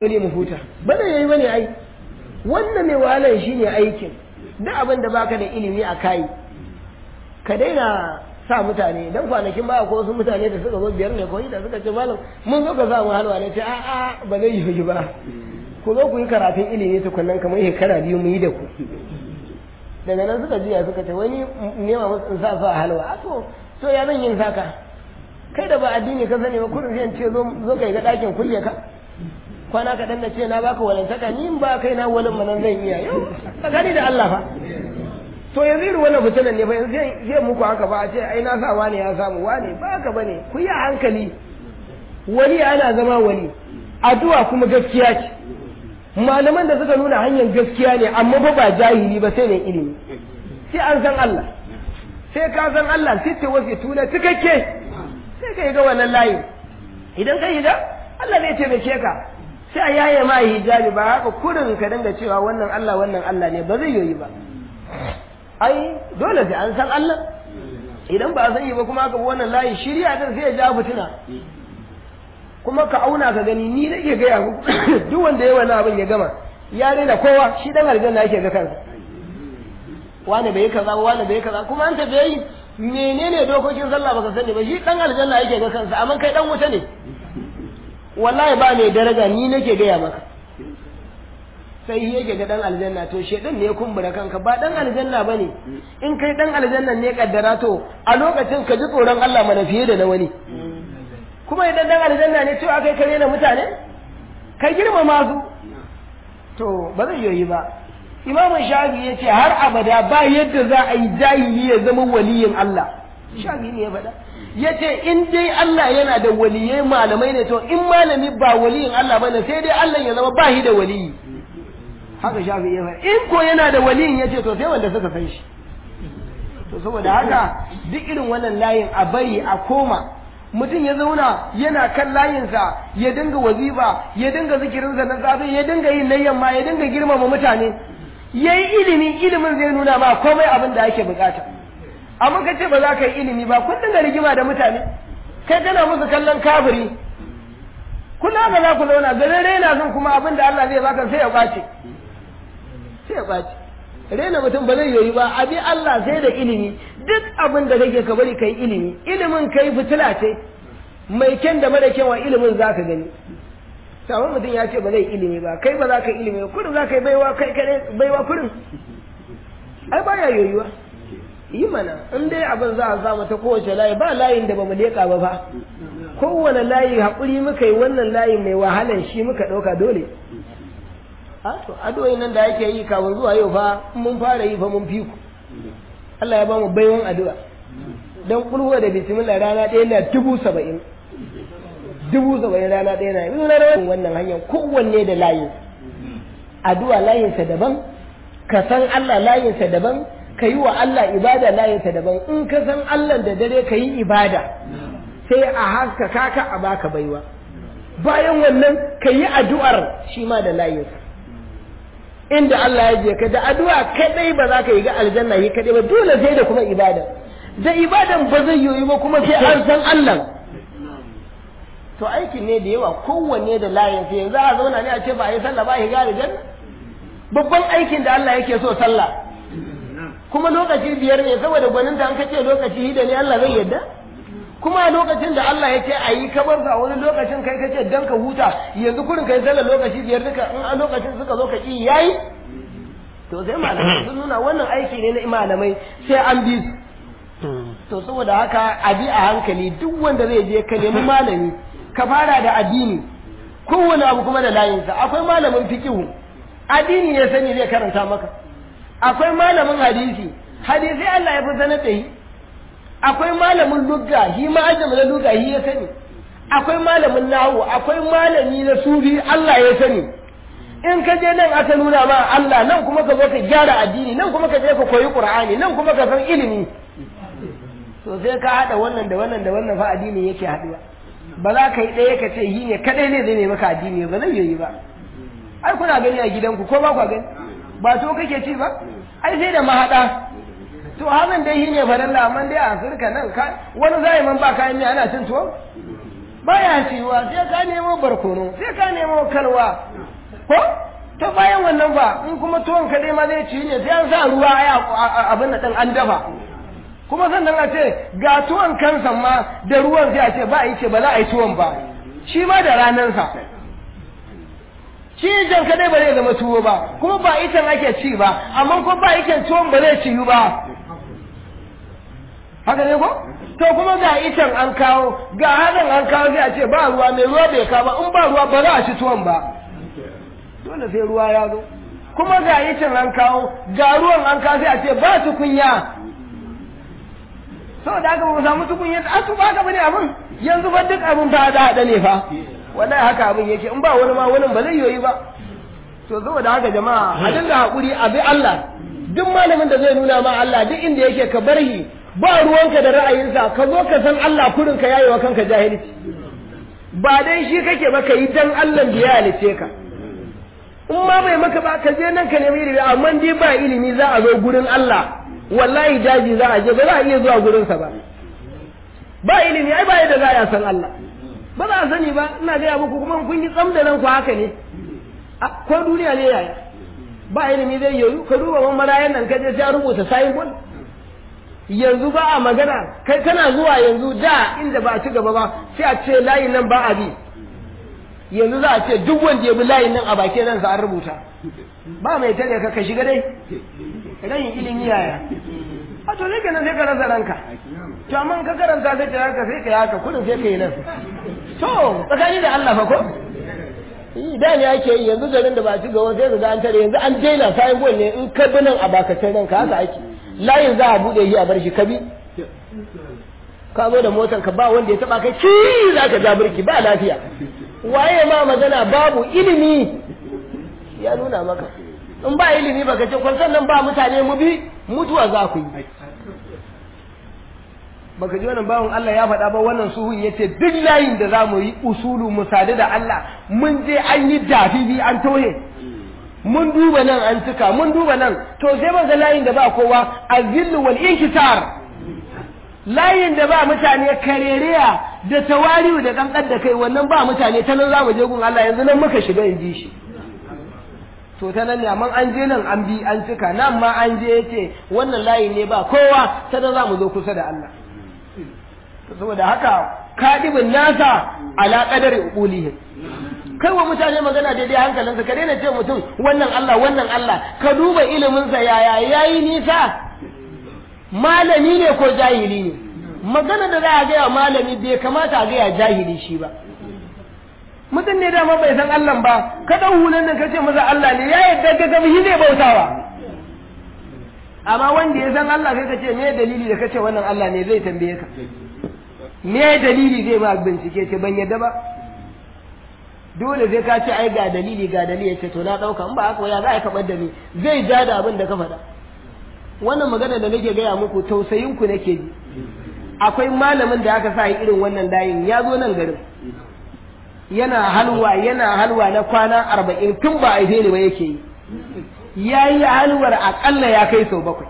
dole mu huta ba da yayi bane ai wannan mai wahalar shine aikin duk abin da baka da ilimi a kai ka daina sa mutane dan kwanakin ba ko wasu mutane da suka zo biyar ne ko da suka ce malam mun zo ka sa mu halwa ne ce a a ba zai yi ba ku zo ku yi karatun ilimi tukunnan kamar shekara biyu mu yi da ku daga nan suka juya suka ce wani nema musu in sa su a halwa a to to ya zan yin saka kai da ba addini ka sani ba kurin sai ce zo kai ga ɗakin kulle ka kwana kaɗan da ce na baka walantaka ni ba kai na walin manan zan iya yau tsakani da Allah fa to yanzu irin wannan fitinan ne fa yanzu zai muku haka ba a ce ai na sa wani ya samu wani ba haka bane ku yi a hankali wani ana zama wani addu'a kuma gaskiya ce malaman da suka nuna hanyar gaskiya ne amma ba ba jahili ba sai ne ilimi sai an san Allah sai ka san Allah sai ce wasu tuna cikakke sai ka yi ga wannan layin idan ka yi ga Allah zai taimake ka sai a yaye ma hijabi ba haka kurin ka dinga cewa wannan Allah wannan Allah ne ba zai yi ba ai dole sai an san Allah idan ba a san yi ba kuma aka bi wannan layi shirya din sai ya ja fitina kuma ka auna ka gani ni nake gaya muku duk wanda ya wani abin ya gama ya rena kowa shi dan aljanna yake ga kansa wani bai kaza wani bai kaza kuma an tafi yi menene dokokin sallah baka sani ba shi dan aljanna yake ga kansa amma kai dan wuta ne wallahi ba mai daraja ni nake gaya maka sai yake ga dan aljanna to shedan ne ya kumbura kanka ba dan aljanna bane in kai dan aljanna ne kaddara to a lokacin ka ji tsoron Allah mana fiye da na wani kuma idan dan aljanna ne cewa kai kare na mutane ka girmama su to ba zai yoyi ba imamu shafi ya ce har abada ba yadda za a yi jahili ya zama waliyin Allah shafi ne ya faɗa ya ce in dai Allah yana da waliyai malamai ne to in malami ba waliyin Allah bane sai dai Allah ya zama ba shi da waliyi haka shafi ya faɗa in ko yana da waliyin ya ce to sai wanda suka san shi to saboda haka duk irin wannan layin a bari a koma mutum ya zauna yana kan layinsa ya dinga wazifa ya dinga zikirinsa na safe ya dinga yin na yamma ya dinga girmama mutane ya yi ilimi ilimin zai nuna ma komai abin da ake bukata amma ka ce ba za ka yi ilimi ba kun dinga rigima da mutane kai kana musu kallon kafiri kullum haka za ku zauna garin raina son kuma abin da Allah zai baka sai ya ɓace sai ya ɓace rena mutum ba zai yoyi ba abi Allah sai da ilimi duk abin da kake ka bari kai ilimi ilimin kai fitila ce mai kyan da mara kyan wa ilimin za ka gani sabon mutum ya ce ba zai ilimi ba kai ba za ka ilimi ba kurin za ka yi baiwa kai kare baiwa kurin ai baya yoyuwa yi mana in dai abin za a samu ta kowace layi ba layin da ba mu leƙa ba fa kowane layi haƙuri muka yi wannan layin mai wahalan shi muka ɗauka dole a to addu'o'in nan da yake yi kafin zuwa yau fa mun fara yi fa mun fi ku Allah ya ba mu baiwan addu'a dan kulwa da bismillah rana ɗaya na dubu saba'in dubu saba'in rana ɗaya na yanzu na rawar wannan hanyar kowanne da layin addu'a layinsa daban ka san Allah layinsa daban ka yi wa Allah ibada layinsa daban in ka san Allah da dare ka yi ibada sai a haska kaka a baka baiwa bayan wannan ka yi addu'ar shi ma da layinsa inda Allah ya je ka da addu'a kadai ba za ka yi ga aljanna yi kadai ba dole sai da kuma ibada da ibadan ba zai yoyi ba kuma sai an san Allah to aikin ne da yawa kowanne da layin sai yanzu a zauna ne a ce ba a yi sallah ba a yi ga aljanna babban aikin da Allah yake so sallah kuma lokaci biyar ne saboda gwaninta an kace lokaci hida ne Allah zai yadda kuma lokacin da Allah ya ce a yi kamar sa wani lokacin kai kace dan ka huta yanzu kurin kai sallar lokaci biyar duka in a lokacin suka zo ka ki yayi to sai malamai sun nuna wannan aiki ne na malamai sai an bi su to saboda haka a bi a hankali duk wanda zai je ka nemi malami ka fara da addini kowane abu kuma da layinsa akwai malamin fikihu addini ya sani zai karanta maka akwai malamin hadisi hadisi Allah ya fi sanar da shi akwai malamin lugga shi ma ajama na lugga shi ya sani akwai malamin nahu akwai malami na sufi Allah ya sani in ka je nan aka nuna ma Allah nan kuma ka zo ka gyara addini nan kuma ka je ka koyi Qur'ani nan kuma ka san ilimi to sai ka hada wannan da wannan da wannan fa addini yake haduwa ba za ka yi ɗaya ka ce yi ne kadai ne zai ne maka addini ba zai yi ba ai kuna gani a gidanku ko ba ku gani ba to kake ci ba ai sai da mahada to hakan dai shi ne farilla amma dai a afirka nan ka wani zai man ba kayan miya ana cin tuwo baya ciwa sai ka nemo barkono sai ka nemo kalwa ko to bayan wannan ba in kuma tuwon kaɗai ma zai ci ne sai an sa ruwa a abin da ɗin an dafa kuma sannan a ce ga tuwon kansa ma da ruwan sai a ce ba a yi ce ba za a yi tuwon ba shi ma da ranansa shi jan kadai ba zai zama tuwo ba kuma ba itan ake ci ba amma ko ba itan tuwon ba zai ciyu ba haka ne ko to kuma ga itan an kawo ga hadan an kawo sai a ce ba ruwa mai ruwa bai kawo ba in ba ruwa ba za a ci tuwon ba dole sai ruwa ya zo kuma ga itan an kawo ga ruwan an kawo sai a ce ba tukunya saboda haka ba mu samu tukunya a su ba ka bane abin yanzu ba duk abin ba da hada ne fa wallahi haka abin yake in ba wani ma wani ba zai yoyi ba to saboda haka jama'a a dinga hakuri a bi Allah duk malamin da zai nuna ma Allah duk inda yake ka bar shi ba ruwanka da ra'ayinsa ka zo ka san Allah kurin ka yayewa kanka jahilci ba dai shi kake ba ka yi dan Allah da ya halice ka in ma bai maka ba ka je nan ka nemi ilimi amma dai ba ilimi za a zo gurin Allah wallahi daji za a je ba za a iya zuwa gurinsa ba ba ilimi ai ba yadda za a san Allah ba za a sani ba ina gaya muku kuma kun yi tsam da nan ku haka ne ko duniya ne yaya ba ilimi zai yoyu ka duba man marayan nan kaje sai rubuta sayin bol yanzu ba a magana kai kana zuwa yanzu da inda ba a ci gaba ba sai a ce layin nan ba a bi yanzu za a ce duk wanda ya bi layin nan a bakin nan sa an rubuta ba mai tare ka ka shiga dai rayin ilimi yaya a to ne kenan sai ka rasa ranka to amma ka karanta sai ka haka sai ka yi haka kudin sai ka yi nan to tsakani da Allah fa ko da ne ake yi yanzu garin da ba ci gaba sai ga an tare yanzu an daina sayan gol ne in ka bi nan a bakacin nan ka haka ake layin za a bude shi a bar shi ka bi ka zo da motar ka ba wanda ya taba kai ci za ka ja birki ba lafiya waye ma magana babu ilimi ya nuna maka in ba ilimi baka ce kwan sannan ba mutane mu bi mutuwa za ku yi baka ji wannan bawan Allah ya faɗa ba wannan suhun ya ce duk layin da za mu yi usulu mu sadu da Allah mun je an yi dafifi an tohe mun duba nan an cika mun duba nan to sai ban ga layin da ba kowa azillu wal inkisar layin da ba mutane karereya da tawari'u da kankan da kai wannan ba mutane ta nan za mu je gun Allah yanzu nan muka shiga in ji shi to ta nan ne amma an je nan an bi an cika nan ma an je yace wannan layi ne ba kowa ta nan za mu zo kusa da Allah saboda haka kadibin nasa ala qadari uqulihim kai wa mutane magana daidai hankalinsa ka daina ce mutum wannan Allah wannan Allah ka duba ilimin sa yaya yayi nisa malami ne ko jahili ne magana da za a gaya malami bai kamata a gaya jahili shi ba mutum ne dama bai san Allah ba ka dau hulan nan kace masa Allah ne ya yadda ga gabi zai bautawa amma wanda ya san Allah kai kace me dalili da kace wannan Allah ne zai tambaye ka me dalili zai ma bincike ce ban yadda ba dole sai ka ce ai ga dalili ga dalili ya ce to na dauka in ba haka ya za a kabar da ni zai ja da abin da ka faɗa wannan magana da nake gaya muku tausayin ku nake ji akwai malamin da aka sa irin wannan layin ya zo nan garin yana halwa yana halwa na kwana arba'in tun ba a ne ba yake yi ya yi halwar aƙalla ya kai sau bakwai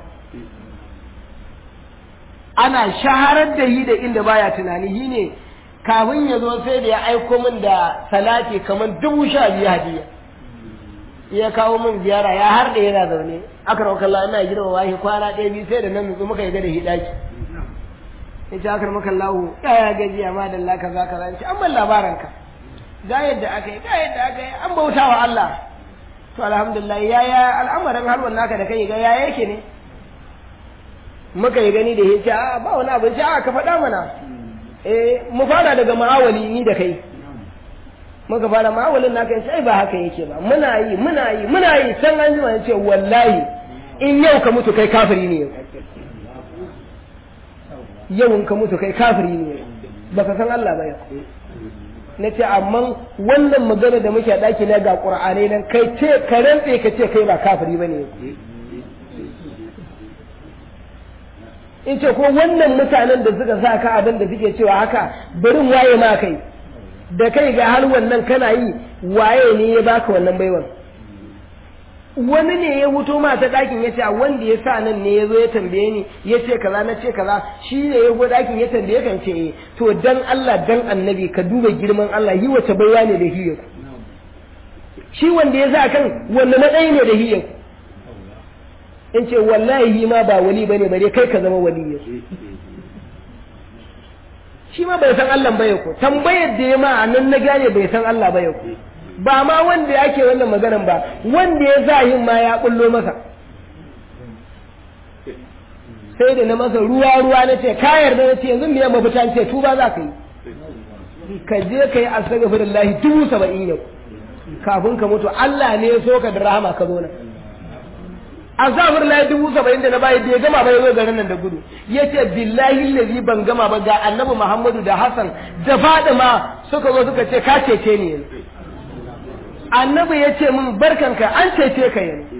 ana shaharar da yi da inda baya tunani shi ne kafin ya zo sai da ya aiko min da salati kamar dubu sha biyu hadiya ya kawo min ziyara ya har da yana zaune aka rauka Allah ina girma wahi kwana ɗaya biyu sai da nan nutsu muka yi da hidaki ya ce aka rauka Allah ya gajiya ma da Allah kaza kaza in ce an ban labaranka ga yadda aka yi ga yadda aka yi an bauta wa Allah to alhamdulillah yaya al'amarin halwan naka da kai ga yaya yake ne muka yi gani da yace a ba wani abin a ka faɗa mana eh mu fara daga ma'awali ni da kai muka fara ma'awalin naka yace ai ba haka yake ba muna yi muna yi muna yi san an jima yace wallahi in yau ka mutu kai kafiri ne yau in ka mutu kai kafiri ne baka san Allah ba yau na ce amma wannan magana da muke ɗaki na ga ƙur'anai nan kai ce ka rantse ka ce kai ba kafiri ba ne in ce ko wannan mutanen da suka sa ka abin da suke cewa haka barin waye ma kai da kai ga har wannan kana yi waye ne ya baka wannan baiwan wani ne ya wuto ma ta ɗakin ya ce wanda ya sa nan ne ya zo ya tambaye ni ya ce kaza na ce kaza shi ne ya go ɗakin ya tambaye kan ce eh to dan Allah dan annabi ka duba girman Allah yi wace baiwa ne da hiyar shi wanda ya sa kan wanda matsayi ne da hiyar in ce wallahi yi ma ba wali bane bare kai ka zama wali shi ma bai san Allah ba ko tambayar da ya ma a nan na gane bai san Allah ba ko ba ma wanda yake wannan maganan ba wanda ya sa yin ma ya kullo masa sai da na masa ruwa ruwa na ce ka yarda na ce yanzu me mafita ce tuba za ka yi ka je ka yi astaghfirullahi dubu saba'in yau kafin ka mutu Allah ne ya so ka da rahama ka zo nan astaghfirullahi dubu saba'in da na bayi bai gama ba ya zo garin nan da gudu ya ce billahi lazi ban gama ba ga annabi Muhammadu da Hassan da Fadima suka zo suka ce ka cece ni yanzu annabi ya ce min barkanka an cece ka yanzu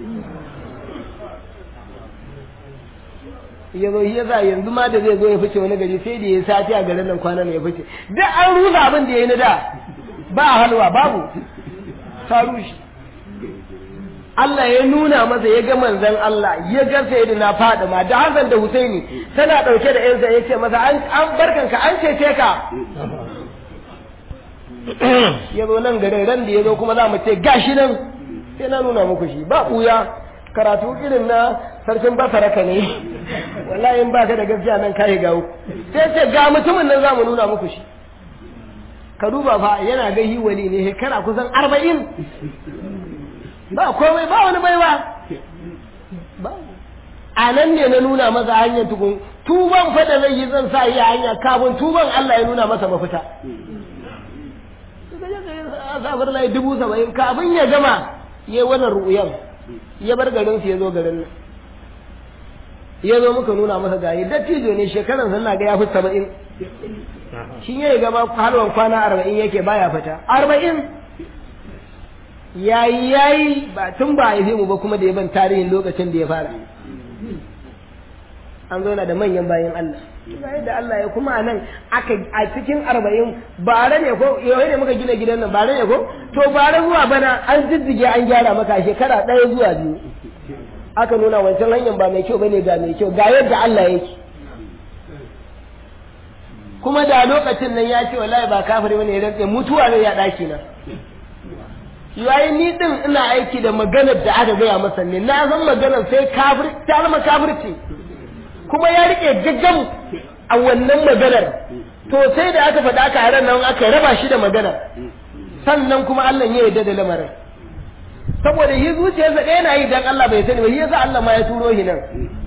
ya zo ya za yanzu ma da zai zo ya fice wani gari sai da ya sati a garin nan kwanan ya fice duk an rusa abin da ya yi na da ba halwa babu ta rushe Allah ya nuna masa ya ga manzon Allah ya ga sayyidina Fadima da Hassan da Husaini tana dauke da yansa ya ce masa an an barkanka an cece ka ya zo nan garin ran da ya zo kuma za mu ce gashi nan sai na nuna muku shi ba ɓuya karatu irin na sarkin basaraka ne wallahi in baka da gaskiya nan kai gawo sai ce ga mutumin nan za mu nuna muku shi ka duba fa yana ga wali ne shekara kusan arba'in ba komai ba wani baiwa a nan ne na nuna masa hanyar tukun tuban fa da zai yi zan sa yi hanya kafin tuban Allah ya nuna masa mafita safar lai dubu saba'in kafin ya gama ya yi wannan ru'uyan ya bar garin su ya zo garin nan ya zo muka nuna masa gayi dattijo ne shekaran sun na ga ya fi saba'in shi ya gama halwan kwana arba'in yake baya fita arba'in yayi yayi ba tun ba a mu ba kuma da ya ban tarihin lokacin da ya fara an zauna da manyan bayan Allah bayan da Allah ya kuma nan aka a cikin arba'in bare ne ko yau ne muka gina gidan nan bare ne ko to bare zuwa bana an jijjige an gyara maka shekara ɗaya zuwa biyu aka nuna wancan hanyar ba mai kyau bane ga mai kyau ga yadda Allah yake kuma da lokacin nan ya ce wallahi ba kafiri bane ya rantse mutuwa ne ya daki na yayi ni din ina aiki da maganar da aka gaya masa ne na san maganar sai kafir ta zama kafirci kuma ya rike gaggam a wannan maganar to sai da aka faɗa aka ran nan aka raba shi da maganar sannan kuma Allah ya yarda da lamarin saboda yi zuciyarsa ɗaya na yi dan Allah bai sani ba shi yasa Allah ma ya turo shi nan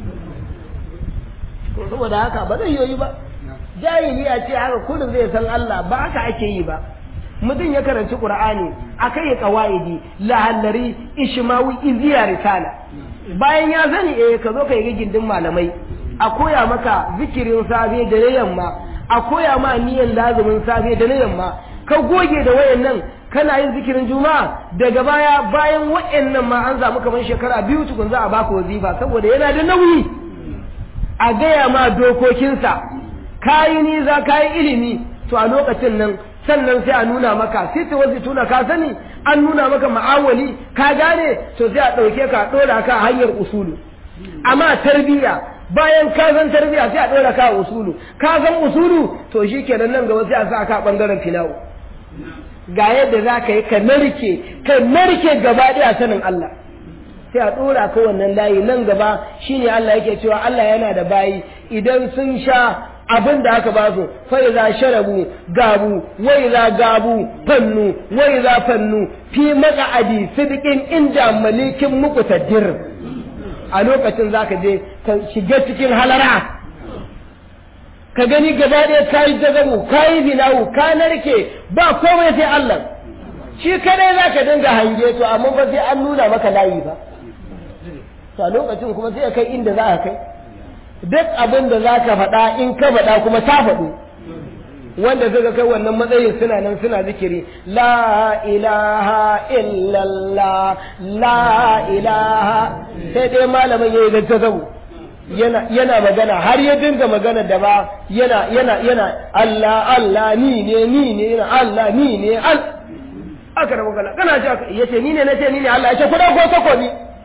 saboda haka ba zai yi ba jahili a ce haka kullum zai san Allah ba haka ake yi ba mutum ya karanci qur'ani akai ya qawaidi lahallari ishmawi iziya risala bayan ya sani eh ka zo ka yi gindin malamai a koya maka zikirin safe da na yamma a koya ma niyan lazumin safe da na yamma ka goge da wayannan kana yin zikirin juma'a daga baya bayan wayannan ma an samu kamar shekara biyu tukun za a baka wazifa saboda yana da nauyi a gaya ma dokokinsa kayi niza kayi ilimi to a lokacin nan sannan sai a nuna maka sai ta wasu tuna ka sani an nuna maka ma'awali ka gane to sai a ɗauke ka ɗora ka hanyar usulu amma tarbiyya bayan ka san tarbiyya sai a ɗora ka usulu ka san usulu to shi kenan nan gaba sai a sa ka ɓangaren filawo ga yadda za ka yi ka narke ka narke gaba ɗaya sanin Allah sai a ɗora ka wannan layi nan gaba shine Allah yake cewa Allah yana da bayi idan sun sha abin da aka ba su fa iza sharabu gabu wa iza gabu fannu wa iza fannu fi maq'adi sidqin inda malikin muqtadir a lokacin zaka je ka shiga cikin halara ka gani gaba ɗaya kayi jagamu kayi binawu ka narke ba komai sai Allah shi kadai zaka dinga hange to amma ba sai an nuna maka layi ba to a lokacin kuma sai kai inda za ka kai duk abin da za ka faɗa in ka faɗa kuma ta faɗo wanda suka kai wannan matsayin suna nan suna zikiri la ilaha illallah la ilaha sai dai malamin yayi da tazabu yana yana magana har ya dinga magana da ba yana yana yana Allah Allah ni ne ni ne yana Allah ni ne al aka rabu kala kana ce yace ni ne nace ni ne Allah yace ku dauko takobi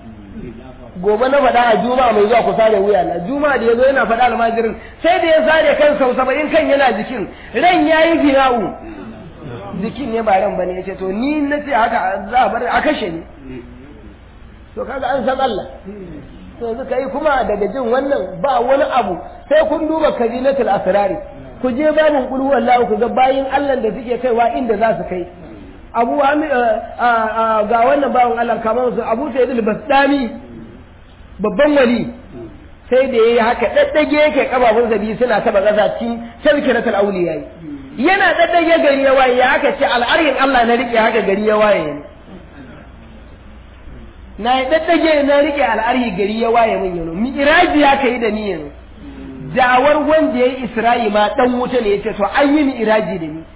gobe na faɗa a juma'a mai zuwa ku sare wuya na juma'a da ya zo yana faɗa almajirin sai da ya sare kan sau saba'in kan yana jikin ran ya yi fina'u jikin ne ba ran bane ya ce to ni na ce haka za a bar a kashe ni to kaga an san Allah to yanzu kai kuma daga jin wannan ba wani abu sai kun duba kabinatul asrari ku je babin qul huwallahu ku ga bayin Allah da suke kaiwa inda za su kai abu ga wannan bawan Allah kamar su abu sayyid al-bastami babban wali sai da yayi haka daddage yake kababun zabi suna taba kasa cikin tazkiratul awliya yana daddage gari ya waye haka ce al'aryin Allah na rike haka gari ya waye ne na daddage na rike al'aryi gari ya waye min yano mi'raji ya kai da ni yanzu dawar wanda yayi Isra'i ma dan wuta ne yace to an yi mi'raji da ni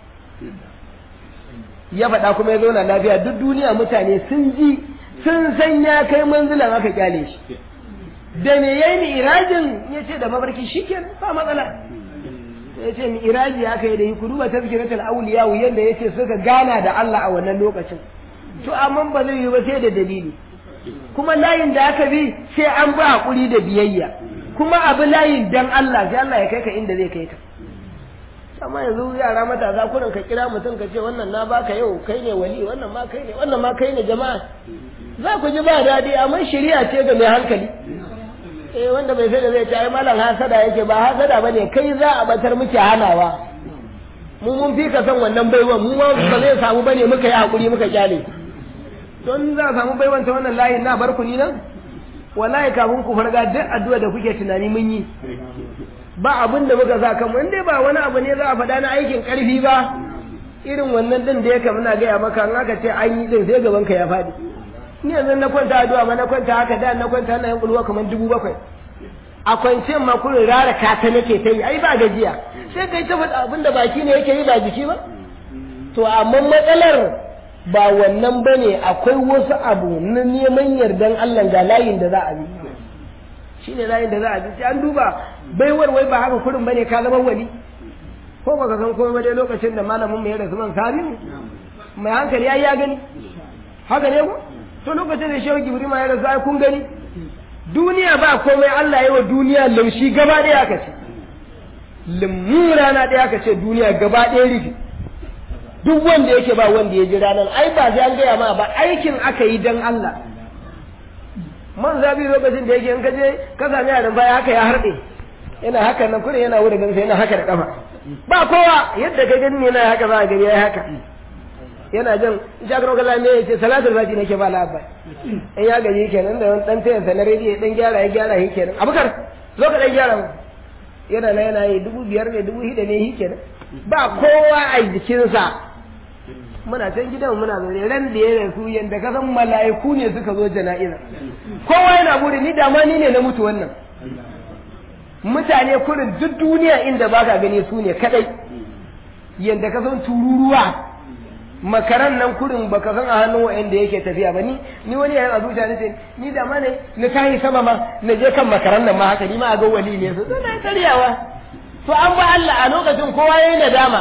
ya faɗa kuma ya zauna lafiya duk duniya mutane sun ji sun san ya kai manzilan aka kyale shi da me yayi ni irajin ya ce da mabarki shikenan ba matsala ya ce mi iraji aka yi da yi ku duba tazkiratul awliya yanda ya ce suka gana da Allah a wannan lokacin to amma ba zai yi ba sai da dalili kuma layin da aka bi sai an ba hakuri da biyayya kuma abu layin dan Allah sai Allah ya kai ka inda zai kai ka amma yanzu yara matasa kurin ka kira mutum ka ce wannan na baka yau kai ne wali wannan ma kai ne wannan ma kai ne jama'a za ku ji ba daɗi amma shari'a ce ga mai hankali eh wanda bai sai da zai ce ai malam hasada yake ba hasada bane kai za a batar muke hanawa mu mun fi ka san wannan baiwan mu ma ba zai samu bane muka yi hakuri muka kyale don za a samu baiwan ta wannan layin na bar ku ni nan wallahi kafin ku farga duk addu'a da kuke tunani mun yi ba abin da muka sa kanmu in dai ba wani abu ne za a faɗa na aikin ƙarfi ba irin wannan din da yake muna gaya maka in aka ce an yi din sai gaban ka ya faɗi ni yanzu na kwanta addu'a ma na kwanta haka da na kwanta na yin kulwa kamar dubu bakwai a kwanciyar ma kurin rara kata nake ta yi ai ba gajiya sai kai ta faɗa abin da baki ne yake yi ba jiki ba to amma matsalar ba wannan bane akwai wasu abu na neman yardan Allah ga layin da za a bi shi ne layin da za a bi sai an duba baiwar wai ba haka kurin bane ka zama wali ko baka san komai dai lokacin da malamin mu ya rasu man sami mai hankali ai ya gani haka ne ko to lokacin da shehu gibri ma ya rasu ai kun gani duniya ba komai Allah ya wa duniya laushi gaba ɗaya aka ce limmu rana ɗaya aka ce duniya gaba ɗaya rufe duk wanda yake ba wanda ya ji ranar ai ba sai an gaya ma ba aikin aka yi dan Allah man zabi lokacin da yake in ka je ka sami yaran baya haka ya harɗe yana haka nan kuma yana wurin gansa yana haka da kafa ba kowa yadda ka gani yana haka za a gani yayi haka yana jan jakar kala me yace salatul fati nake ba labba in ya gaji kenan da dan tayan sa na rediyo dan gyara ya gyara shi kenan abukar zo ka dan gyara mu yana na yana yi dubu biyar ne dubu hida ne shi kenan ba kowa a jikinsa muna can gidan muna zaune ran da ya rasu yanda ka san mala'iku ne suka zo jana'iza kowa yana buri ni da ma ni ne na mutu wannan mutane kurin duk duniya inda baka gani su ne kadai yanda ka san tururuwa makaran nan kurin baka san a hannun wa'anda yake tafiya ba ni ni wani yayin a zuciya nace ni da ma ne na tahi sama ma na je kan makaran nan ma haka ni ma a ga wali ne su suna karyawa to an ba Allah a lokacin kowa yayin nadama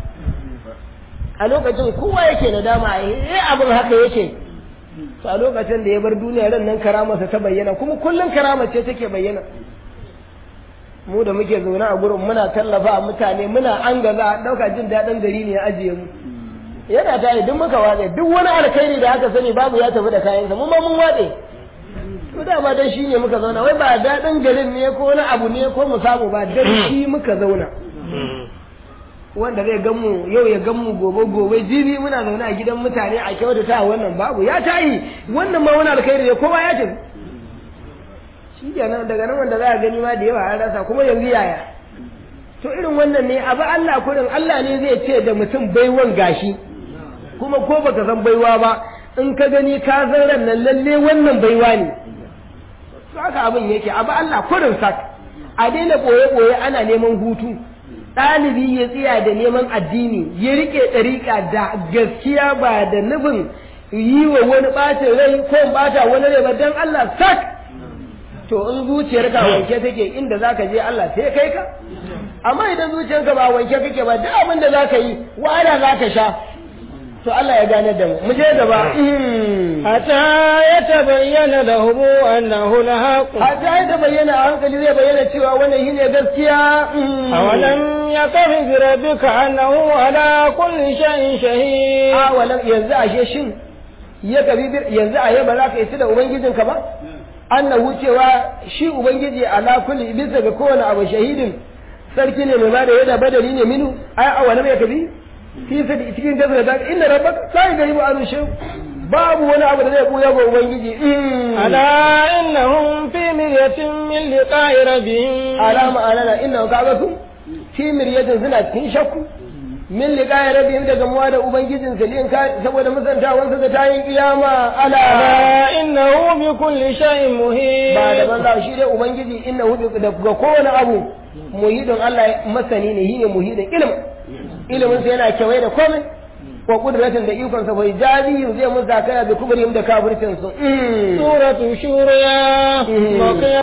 a lokacin kowa yake nadama eh abin haka yake to a lokacin da ya bar duniya ran nan karamarsa ta bayyana kuma kullum karamar ce take bayyana mu da muke zaune a gurin muna tallafa mutane muna an gaza a ɗauka jin daɗin gari ne ya ajiye mu yana tare duk muka watse duk wani alkhairi da aka sani babu ya tafi da kayansa mu ma mun watse to dama dan shi ne muka zauna wai ba daɗin garin ne ko wani abu ne ko mu samu ba dan shi muka zauna wanda zai gan mu yau ya gan mu gobe gobe jibi muna zaune a gidan mutane a kyautata wannan babu ya tayi wannan ma wani alkhairi ne kowa ya tafi shi kenan daga nan wanda za a gani ma da yawa an rasa kuma yanzu yaya to irin wannan ne abu Allah kurin Allah ne zai ce da mutum baiwan gashi kuma ko baka san baiwa ba in ka gani ka san ran nan lalle wannan baiwa ne haka abin yake abu Allah kurin sak a daina boye boye ana neman hutu ɗalibi ya tsaya da neman addini ya rike ɗariƙa da gaskiya ba da nufin yi wa wani ɓacin rai ko ɓata wani rai ba don Allah sak to in zuciyarka wanke take inda zaka je Allah sai kai ka amma idan zuciyarka ba wanke kake ba duk abin da zaka yi wahala zaka sha to Allah ya gane da mu mu je gaba حتى يتبين لهم أنه الحق hatta ya bayyana a hankali zai bayyana cewa wannan shine gaskiya أولم يكف بربك أنه على كل شيء شهيد a walam yanzu ashe shin ya kabi yanzu a yaba za ka yi da ubangijinka ba annahu cewa shi ubangiji ala kulli bisa ga kowane abu shahidin sarki ne mai ba da yada badali ne minu ai a walam ya kabi fi sadi cikin gaza da inna rabbaka la yaghribu an shay babu wani abu da zai buya ga ubangiji ألا إنهم في مرية من لقاء ربهم alama alana inna kaga su fi miryatin suna cikin shakku min liqa'i rabbihim daga muwa da ubangijin su lin ka saboda musantawan su da tayin kiyama ala ألا إنه بكل شيء مهيب ba da banza shi dai ubangiji inna hu da ga kowane abu muhidin Allah masani ne shine muhidin ilm ilimin sa yana kewaye da komai wa kudratin da ikon sa bai jazi zai mun zakaya da kubrihim da kafircin su سورة شورى مكية